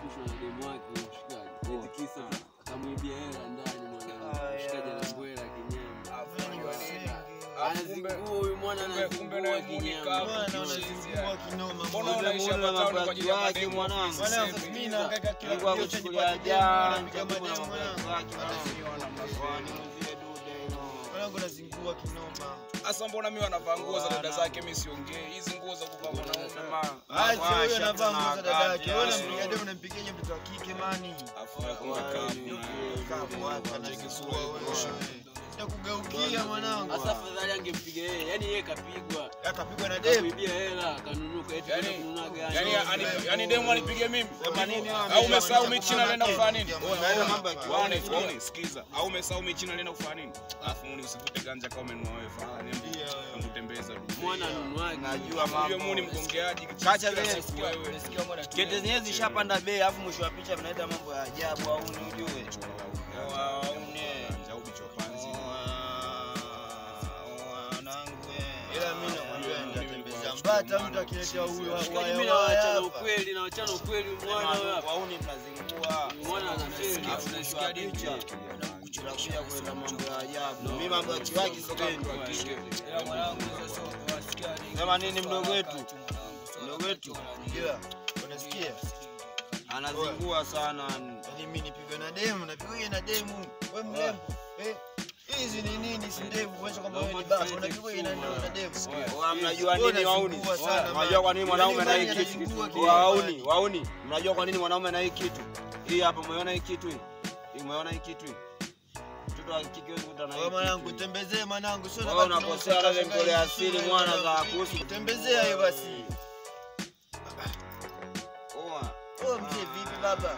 kashushwa na demu wake huyo mshikaji. Eti kisa akamwibia hela ndani mwana. Ah, Mshikaji yeah. anambwela kinyama. Afu unajua nini? Anazingua huyu mwana kumbe- kumbe anazingua naye Monica kinyama. hapo. Bwana, Chizi unazingua yani. kinoma. Mbona Mbona unaishi Muone hapa town kwa ajili ya mabaki mademu wake, ofisi? mwanangu. Mwanangu, Sasa mimi hivi. nahangaika kila Mungu kitu akuchukulia nipate demu, jana, napiga nitakuwa na mademu, mabaki mwanangu. wake, mwanangu. Siona mnafeli. Kwani mzie dude hilo. Mwanangu nazingua kinoma. Sasa mbona mimi wanavaa nguo za dada zake mimi siongee. Hizi nguo za kuvaa mwanaume. Sema, Acha huyo washa anavaa nguo za tuna dada yake. kati, Wewe yani. unampiga demu unampigaje mtoto wa kike mani? Afu nakumbe kamu. Kamu wapi anazingua wewe. Nakugeukia mwanangu. Sasa afadhali angempiga yeye. Yaani yeye kapigwa. Akapigwa na demu. Kuibia hela, kanunuka eti kwenda Yaani kununua gari. yani yani yani demu anipige mimi. Sema nini wewe? Au umesahau mimi China naenda kufanya nini? Unaenda mambo ya Waone, kiume. waone, sikiza. Au umesahau mimi China naenda kufanya nini? Alafu muni usivute ganja kama umenunua wewe fala. Niambi kutembeza. Mwana anunuaje? Najua Huyo mambo. muni mgongeaji. Kacha kila vile siku wewe. Kete zenyewe zishapanda bei, alafu mwisho wa picha mnaenda mambo ya ajabu au ni ujue. Ila mimi nakwambia nitatembeza mbata mtu akiletea huyo Mshikaji mimi waya nawachana hapa. ukweli, nawachana ukweli mwana wewe hapa. Wauni mnazingua. Mwana anafeli. Alafu mwisho wa picha tunakuja kwenda mambo ya ajabu. Mimi mambo ya kiwaki sipendi. Sema nini mdogo wetu? Mdogo wetu Ila, unasikia? anazingua sana. Yaani mimi nipigwe na demu, napigwa na demu. Wewe mrembo. Eh, hizi ni nini si ndevu kuonyesha kwamba wewe ni baba, unapigwa na na demu. Oa, mnajua Wewe nini wauni? unazingua sana, Mnajua man. kwa nini mwanaume na hii Yaani kitu? unazingua Oa, kila Wauni, mahali. wauni. Mnajua kwa nini mwanaume na hii kitu? Hii hapa umeona hii kitu hii? Hii umeona hii kitu hii? Mtoto wa kike hawezi kukutana na hii Wewe mwanangu, kitu hii. tembezee mwanangu, sio Wewe nabaki unakosea na wale ushangaa ngole hizi asili sura mwana mwanangu. za kuhusu. Tembezea hiyo basi. Oa. Wewe mzee vipi baba?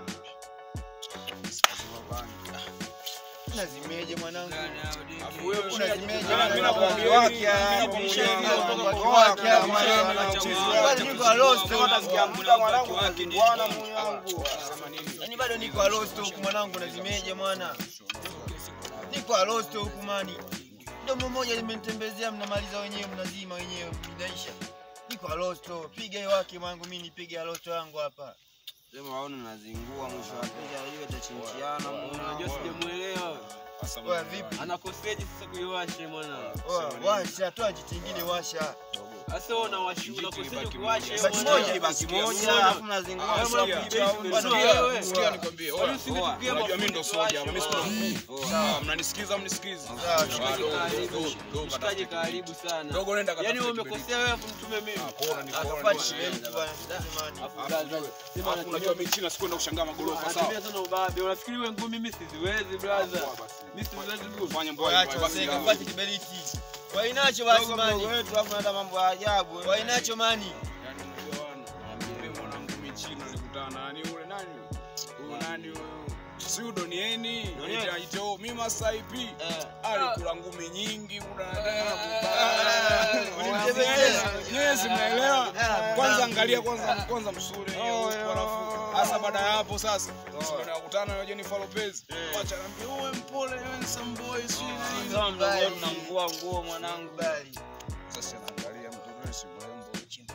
Unazimeje mwanangu? Afu wewe Unazimeje? Mimi mwanangu? nakwambia Wake hivi, haya, mimi nakwambia hivi, mimi mambo nakwambia ya wake haya, kiwake, mwanangu, mimi anacheza. nakwambia Bado niko alost Sema utasikia mkuta mwanangu unazingwana moyo wangu. Sema nini? Yaani bado niko alost huku mwanangu, unazimeje mwana? Niko alost huku mani. Domo moja limenitembezea, mnamaliza wenyewe, mnazima wenyewe, mnaisha. Niko alost, piga hiyo wake mwanangu, mimi nipige alost wangu hapa. Sema wauni unazingua mwisho wa picha hiyo itachinchiana Unajua sijamuelewa. Sasa Oya vipi? Anakoseje sasa kuiwasha mwana? Oya, washa, toa jitu ingine washa. Sasa wewe unawashi unakoseje Baki kuwasha moja. Baki mwana? moja. baki moja Unaona? alafu mnazingua Wewe sawa. mwana Sikia, kuibia sikia, wewe. sikia nikwambie. Oya, Wewe usingetupia Unajua mimi ndo mafuta soja, tuwashe, mimi si mwana. ndo Sawa, mnanisikiza mnisikize. Sawa, Ah, Mshikaji dogo, karibu. dogo, dogo, Mshikaji katafute karibu sana. Dogo nenda Yaani katafute wewe kibiriti. umekosea wewe afu mtume mimi. Ah, pole, ni pole, Atafanya ni shida pole. mtu bwana, mani. Afu Alafu kaza. wewe- Sema alafu unajua mimi China sikwenda kushangaa magorofa sawa. Anatumia sana ubabe. Unafikiri wewe ngumi mimi siziwezi brother. Poa basi. Mimi siziwezi ngumi. Fanya mbwa Waacha basi. waseka, gawa. pate kiberiti. Wainacho basi Dogo mani. mdogo wetu alafu naenda mambo ya ajabu. eh. Wainacho mani. Yaani unajua wana, mimi mwanangu mimi China nilikutana na nani yule nani yule? Huyu nani huyu? Si udonieni. Donieni. Ito mimi Masai P. Eh. Alikula ngumi nyingi kuna Ulimtembelea. Yes, mnaelewa? Ah, Kwanza ah. angalia kwanza kwanza msuri hiyo Oh, halafu hasa baada ya hapo sasa tunakutana na Jennifer Lopez. Wacha niambie wewe mpole handsome boy si nini. Kama mdogo wetu namvua nguo mwanangu. Bali. Sasa naangalia mtoto si mrembo.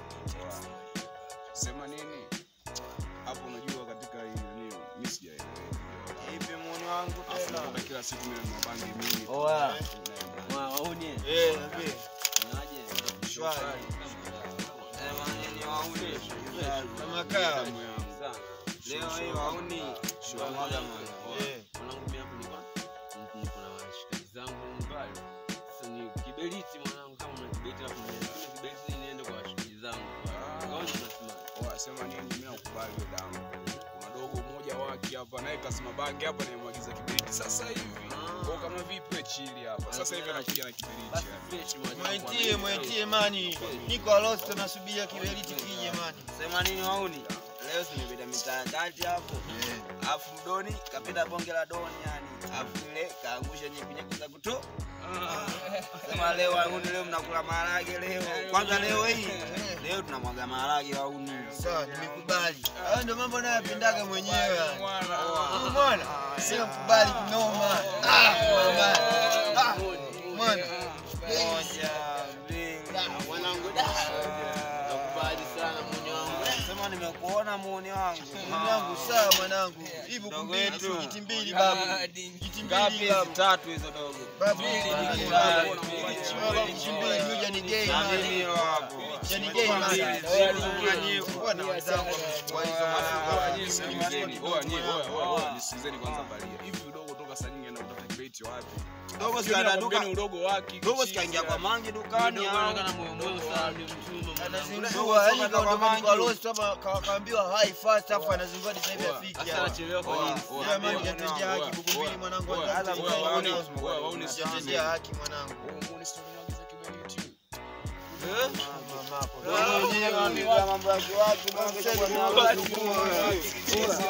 Sema nini? Hapo unajua katika hii nini mimi sijaelewa. Ipi muuni wangu tena? Afu kila siku mimi na mabangi mimi. Oya. Waone. Eh, niambie. Unaje? Shwari. Sema nini wauni? Kama kaa. Damu yangu. Sana. Leo hii wauni. Shwamwaga mwana. Eh. Mwanangu mimi hapo nilikuwa niko na washikaji zangu mbali. Sasa ni kiberiti mwanangu kama una kiberiti hapo niende. Kuna kiberiti ili niende kwa washikaji zangu. Kaona unasimama. Oa, sema nini mimi nakubali hiyo damu. Kuna dogo mmoja wake hapa naye kasema bangi hapa nimemwagiza kiberiti sasa hivi. Kwa kama vipi we chili hapa. Sasa hivi anakuja na kiberiti. Basi yani. fresh mwanangu. Mwetie, mwetie mani. Niko alost nasubiria kiberiti kije mani. Sema nini wauni? Leo tumepita mitaa ya kati hapo. Alafu mdoni kapita bonge la doni yani. Alafu ile kaangusha nyepi nyepi za kuto. Sema leo wauni leo mnakula maharage leo. Kwanza leo hii. Leo tunamwaga maharage wauni. Sawa, nimekubali. Hayo ndio mambo nayopendaga mwenyewe. Mwana. Umeona? Sio kubali kinoma. Ah, mama. Ah, mwana. Moja, mbili. Mwanangu da. Nakubali sana mwenye wangu. Sema Kama nimekuona muone wangu. Mwanangu sawa mwanangu. Hivi Ndogo kumbili yetu. tu jiti mbili babu. Jiti Ngapi mbili hizi babu. tatu hizo dogo? Babu Mbili, jiti mbili, mbili mbili. babu. Mbili. Babu jiti mbili huja ni gay Na nini man. hiyo hapo? Yani gay man. Mbili, mbili. Bwana wenzangu kwa hizo Oa, nyie masuala. sikilizeni, oa, nyie, oa, oa, oa, nisikilizeni kwanza balia. Hivi udogo toka saa nyingi anaenda kutafuta kibeti wapi? Dogo Sio sikaenda nakwambieni duka. udogo wake. Dogo kichizi, sikaingia kwa yani. mangi dukani Dogo au? anaonekana moyo moyo sana, ni mchumba. Anazingua yani kaondoka kwa lost hapa ka- kaambiwa high fast afu anazingua sasa hivi Oa, afiki Sasa hapa. anachelewa kwa Oa, nini? oa, Jamani oa, jatendea oa, haki buku oa, mbili mwanangu oa, watatu. oa, oa, waone, oa, waone Jatendea sikilizeni. haki mwanangu. Oa, muone story mwagiza kibeti. Mama hapo.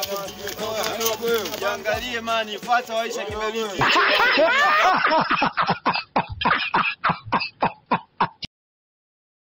Jiangalie mani, fuata waisha kibeliti.